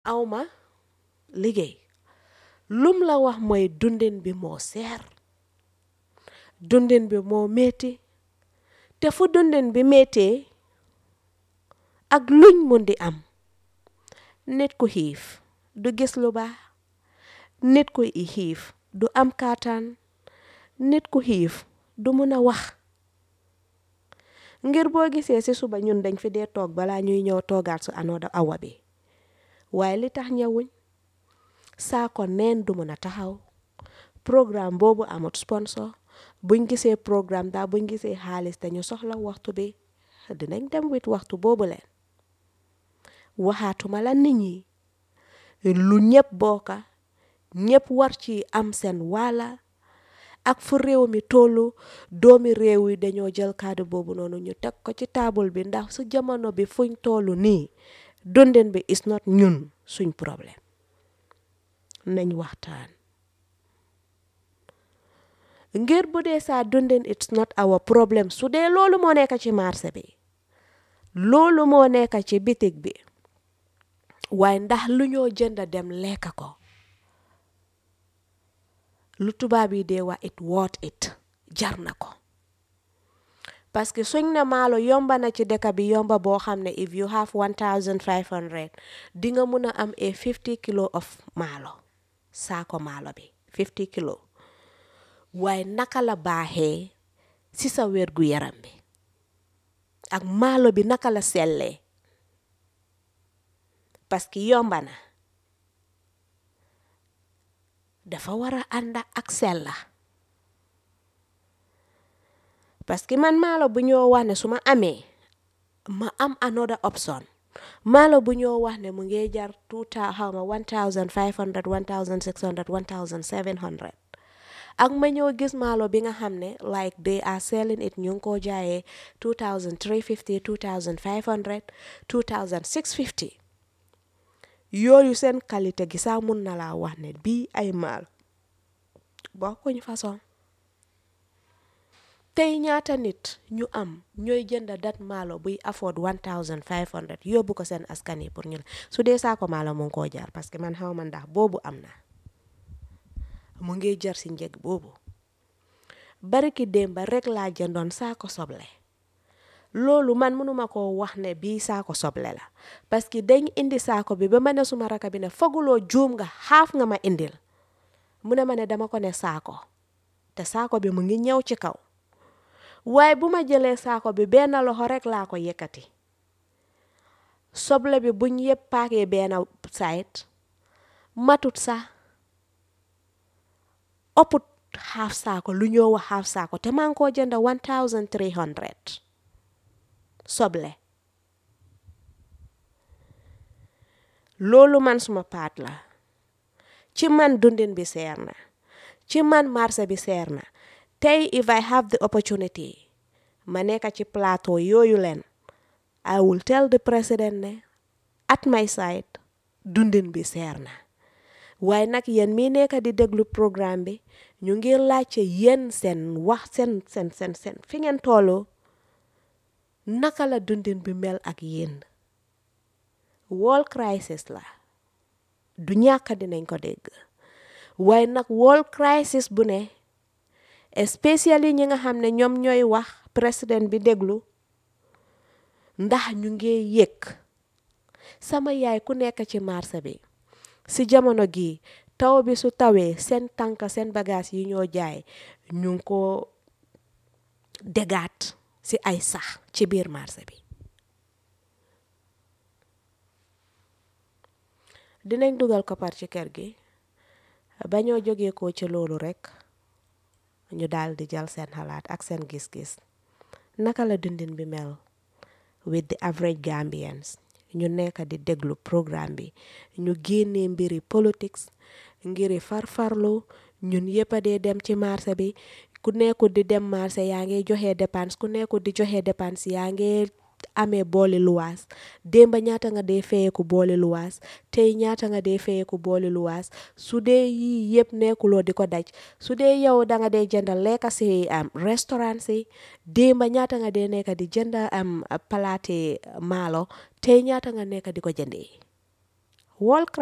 awma liggéey lum la wax mooy dundin bi moo seer dundin bi moo metti te fu dundin bi méttee ak luñ mun di am nit ku xiif du gis lu baax nit ku xiif du am kaataan nit ku xiif du mun a wax ngir boo gisee ci suba ñun dañ fi dee toog balaa ñuy ñëw toogaat su anooda awa bi waaye li tax ñëwuñ saako neen du mun a taxaw programme boobu amut sponsor buñ gisee programme daa buñ gisee xaalis te ñu soxla waxtu bi dinañ dem wit waxtu boobu leen waxaatuma la nit ñi lu ñëpp bokka ñëpp war ci am seen wàlla ak fu réew mi tollu doomi réew yi dañoo jël kàddu boobu noonu ñu teg ko ci taabul bi ndax su jamono bi fuñ tollu nii dundin bi is not ñun suñ problème nañ waxtaan ngir bu dee saa dundin it's not our problem su dee loolu moo nekk ci marché bi loolu moo nekk ci bitig bi waaye ndax lu ñoo jënd dem lekk ko lu tubaab yi dee wax it worth it jar na ko parce que suñ ne maalo yomba na ci dëkk bi yomba boo xam ne if you have 1500 di nga mun a am a 50 kilo of maalo saako maalo bi 50 kilo waaye naka la baaxee ci sa wér gu yaram bi ak maalo bi naka la sellee parce que yomba na dafa war a ànd ak sella parce que man maalo bu ñoo wax ne su ma amee ma am another option maalo bu ñoo wax ne mu ngi jar two xawma one thousand five hundred one thousand six hundred one thousand seven hundred ak ma ñëw gis maalo bi nga xam ne like they are selling it ñu ngi koo jaayee two thousand three fifty two thousand five hundred two thousand six fifty yooyu seen qualité gi sax mun na laa wax ne bii ay maalo bokkuñ façon tey ñaata nit ñu am ñooy jënd dat maalo buy afford one thousand five hundred yóbbu ko seen askan yi pour ñu la su dee saako maalo mu ngi koo jar parce que man xaw ma ndax boobu am na mu ngi jar si njëg boobu bariki démba rek laa jëndoon saako soble loolu man mënuma koo wax ne bii saako soble la parce que dañ indi saako bi ba ma ne suma raka bi ne foguloo juum nga xaaf nga ma indil mu ne ma ne dama ko ne saako te saako bi mu ngi ñëw ci kaw waaye bu ma jëlee saako bi benn loxo rek laa ko yëkkati soble bi buñ yëpp paakee benn site matut sax ëpput xaaf saako lu ñoo wax xaaf saako te maa ngi koo jënd one thousand three hundred soble loolu man suma paat la ci man dundin bi seer na ci man marché bi seer na tey if I have the opportunity ma nekk ci plateau yooyu leen I will tell the president ne at my side dundin bi seer na waaye nag yéen mii nekk di déglu programme bi ñu ngi laajte yéen seen wax seen seen seen seen fi ngeen toolu naka la dundin bi mel ak yéen world crisis la du ñàkk dinañ ko dégg waaye nag world crisis bu ne especially ñi nga xam ne ñoom ñooy wax président bi déglu ndax ñu ngi yëg sama yaay ku nekk ci marché bi si jamono gi taw bi su tawee seen tànk seen bagage yi ñoo jaay ñu ngi ko dégaat si ay sax ci biir marché bi dinañ dugal koppar ci kër gi ba ñoo jógee ko ci loolu rekk ñu daal di jël seen xalaat ak seen gis-gis naka la dundin bi mel with the average Gambians ñu nekk di déglu programme bi ñu génnee mbiri politics ngiri farfarlu ñun yëpp a dee dem ci marché bi ku nekkul di dem marché yaa ngi joxe dépense ku nekkul di joxe dépense yaa ngi amee booli luwaas démba ñaata nga dee feyeku booli luwaas tey ñaata nga dee feyeku booli luwaas su dee yii yëpp nekkuloo di ko daj su dee yow da nga dee jënd lekka si am restaurant si démba ñaata nga dee nekk di jënd am palaati maalo tey ñaata nga nekk di ko jëndee wall